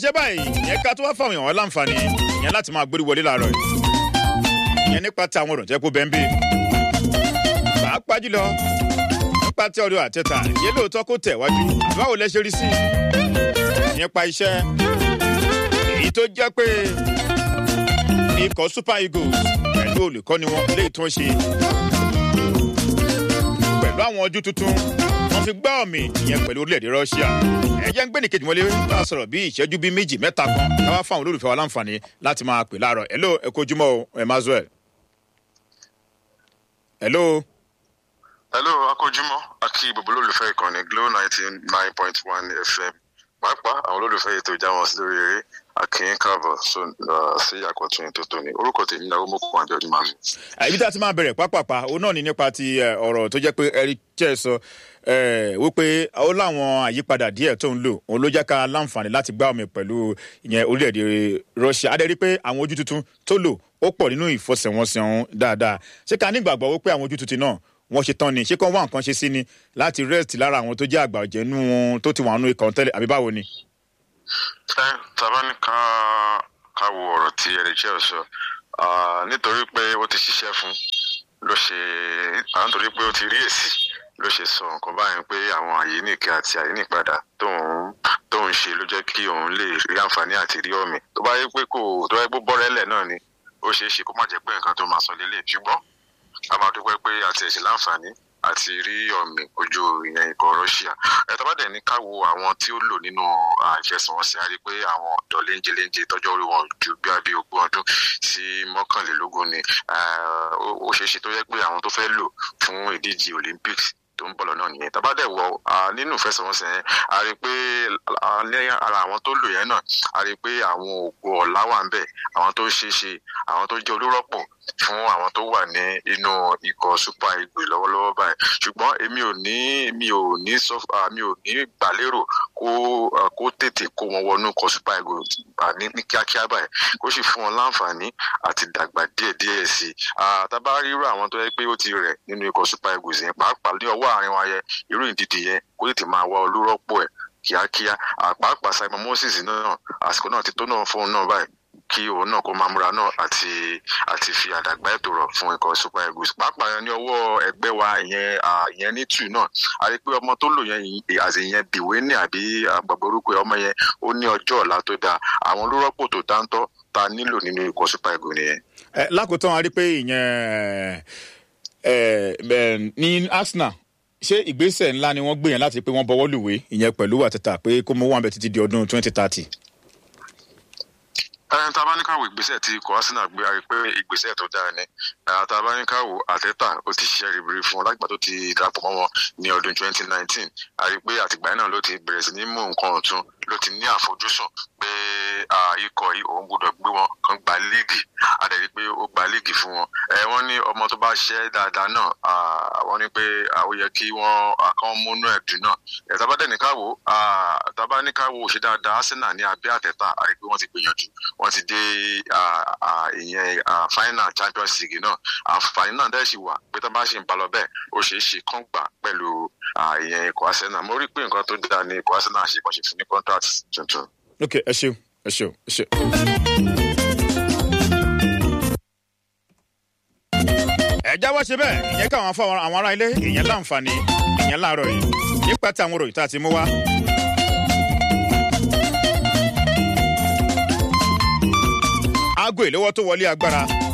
ṣe báyìí ìyẹn ká tó wá fáwọn èèyàn láǹfààní ìyẹn láti máa gbórí wọlé láàárọ̀ yìí ìyẹn nípa tí àwọn ọ̀rọ̀ jẹ́ kó bẹ́ẹ̀ ń bè pàápàá jùlọ nípa tí ọ̀rọ̀ àtẹ̀tà yé lóòótọ́ kó tẹ̀ wájú báwo lẹ ṣe rí sí nípa iṣẹ́ èyí tó jẹ́ pé ikọ̀ super eagles pẹ̀lú olùkọ́ni wọn léyìí tó ń ṣe pẹ̀lú àwọn ojú tuntun wọ́n fi gbá ọ̀mì ìyẹn pẹ̀lú orílẹ̀-èdè russia ẹ̀jẹ̀ ń gbé nìkejì mọ́lé bá a sọ̀rọ̀ bí ìṣẹ́jú bíi méjì mẹ́ta kan káwá fáwọn olólùfẹ́ wa láǹfààní láti máa pè láàárọ̀ hello ẹ kó ojúmọ́ o emmanuel. hello. hello akójúmọ́ akí gbogbo olólùfẹ́ ìkànnì glo ninety nine point one fm pàápàá àwọn olólùfẹ́ ètò ìjáwọn sí lórí eré akínyín káàbọ̀ sí àkọ́tún ètò tóní orúkọ tèmi náà ó mú kókó àjọ ìdúmọ̀ mi. ibi tí a ti máa bẹ̀rẹ̀ pápápá òun náà ni nípa ti ọ̀rọ̀ tó jẹ́ pé eric chẹ́ sọ wípé ó láwọn àyípadà díẹ̀ tó ń lò òun ló jẹ́ ká láǹfààní láti gbá omi pẹ̀lú ìyẹn orílẹ̀-èdè russia adẹ́rí pé àwọn ojú tuntun tó lò ó pọ̀ nínú ìfọsẹ̀wọnsẹ̀ ọ̀hún dáadáa ṣé ká nígbàgbọ́ wípé àwọn ojú tuntun náà wọ́n ṣe tán ni ṣé kán wá nǹkan ṣe sí ni láti rest lára àwọn tó jẹ́ àgbà ọ̀jẹ̀ nú wọn tó ti wà nú ikọ̀ tẹ́lẹ̀ àbí báwo ni. ẹ tàbá ní ká ká wo ọ̀rọ̀ tí ẹ̀rẹ̀jẹ̀ sọ nítorí pé ó ti ṣiṣẹ́ fún ló ṣe àwọn nítorí pé ó ti rí èsì ló ṣe sọ nǹkan báyìí pé àwọn àyíníkẹ àti àyínípadà tóun tóun ṣe ló jẹ́ kí òun lè rí àǹfààní àti rí ọ̀mì tó bá yẹ pé kò tó bá yẹ pé bọ́rẹ́lẹ̀ náà ni ó ṣeé ṣe kó má jẹ́ pé nǹkan tó máa sọ lélẹ̀ ṣùgbọ́n a máa dúpẹ́ pé àti ẹ̀sìn láǹfààní àti rí ọ̀mì ojú ìyẹn ikọ̀ russia ẹ̀tọ́ bá dẹ̀ ní ká wo àwọn tí ó lò nínú ìfẹsẹ̀wọnsẹ̀ a rí pé àwọn ọ̀dọ́ léńjeléńje tọ́jọ́ orí wọn ju bí abí ogún ọdún sí mọ́kànlélógún ni ó ṣeé ṣe tó yẹ pé àwọn tó fẹ́ lò fún ìdíje olympics tó ń bọ̀ lọ́nà nìyẹn tàbá dẹ̀ wọ nínú ìfẹsẹ̀wọnsẹ̀ yẹn a rí i pé ara àwọn tó lò yẹn náà a rí i pé àwọn ògo ọ̀la wà ń bẹ̀ àwọn tó ṣeé ṣe àwọn tó jẹ́ olórọ́pọ̀ fún àwọn tó wà ní inú ikọ̀ super eagles lọ́wọ́lọ́wọ́ báyìí ṣùgbọ́n èmi ò ní mi ò ní sọ mi ò ní gbàlérò kó kó tètè kó wọn wọnú ikọ̀ super eagles ní kíákíá báyìí kó sì fún wọn láǹfààní àti dàgbà díẹ̀díẹ̀ sí i tàbá rírọ àwọn tó yẹ pé ó ti rẹ̀ nínú ikọ̀ super eagles yẹn pàápàá ní ọwọ́ àárín wa yẹ irú ìdíje yẹn kó tètè máa wá olórọ́pọ̀ ẹ̀ kíákíá àpapàá simon moses náà àsìkò náà ti tó náà fóun náà báyìí kí òun náà kó máa múra náà àti àti fi àdàgbà ètò rọ fún ikọ̀ super eagles pàápàá ní ọwọ́ ẹgbẹ́ wa ìyẹn ìyẹn ní tù náà a rí i pé ọmọ tó lò yẹn àti ìyẹn bìwé ní àbí àgbàgbọ́ orúkọ ọmọ yẹn ó ní ọjọ́ ọ̀la tó dáa àwọn olórọ́pò tó dáńtọ́ ta nílò nínú ikọ̀ super eagles nìyẹn. ẹ lákòótán a rí i pé ìyẹn ní arsenal ṣé ìgbésẹ̀ ńlá ni wọ́n gbé yẹn láti pé wọ́n bọwọ́ lùwé ìyẹn pẹ̀lú àtẹ̀tà pé kó mọ́ wọn bẹ títí di ọdún twenty thirty ẹn tá a bá ní káwọ ìgbésẹ̀ tí ikọ̀ arsenal gbé a rí pé ìgbésẹ̀ tó dáa ni tá a bá ní káwọ àtẹ́tà ó ti ṣiṣẹ́ ribiri fún wọn lágbà tó ti darapọ̀ mọ́ wọn ní ọdún 2019 a rí pé àtìgbà náà ló ti bẹ̀rẹ̀ sí ní mú nǹkan ọ̀tún ló ti ní àfojúsùn pé ikọ̀ yìí òun gbọ́dọ̀ gbé wọn kan gba líìgì a dẹ̀ rí pé ó gba líìgì fún wọn wọ́n ní ọmọ tó bá ṣẹ́ dáadáa náà wọ́n ní pé ó yẹ kí wọ́n kàn múnú ẹ̀dùn náà tàbá dẹ̀ ní káwọ tàbá ní káwọ ṣe dáadáa arsenal ní abẹ́ àtẹ́tà a rí pé wọ́n ti gbìyànjú wọ́n ti dé ìyẹn final champions league náà àǹfààní náà dẹ́ sì wà pé tó bá ṣe ń balọ̀ bẹ́ẹ̀ ó ṣeé ṣe kán gbà pẹ̀lú ìyẹn ikọ̀ arsenal mo rí pé nǹkan tó dáa ní ikọ̀ arsenal ṣe kàn ṣe fún ní contract tuntun. ok ẹ ṣeun ẹ ṣeun ẹ ṣeun. ẹ jáwọ́ ṣe bẹ́ẹ̀ ìyẹn káwọn fún àwọn ará ilé ìyẹn láǹfààní ìyẹn láàárọ̀ yìí nípa tí àwọn òròyìn tá a ti mú wá. aago ìléwọ́ tó wọlé agbára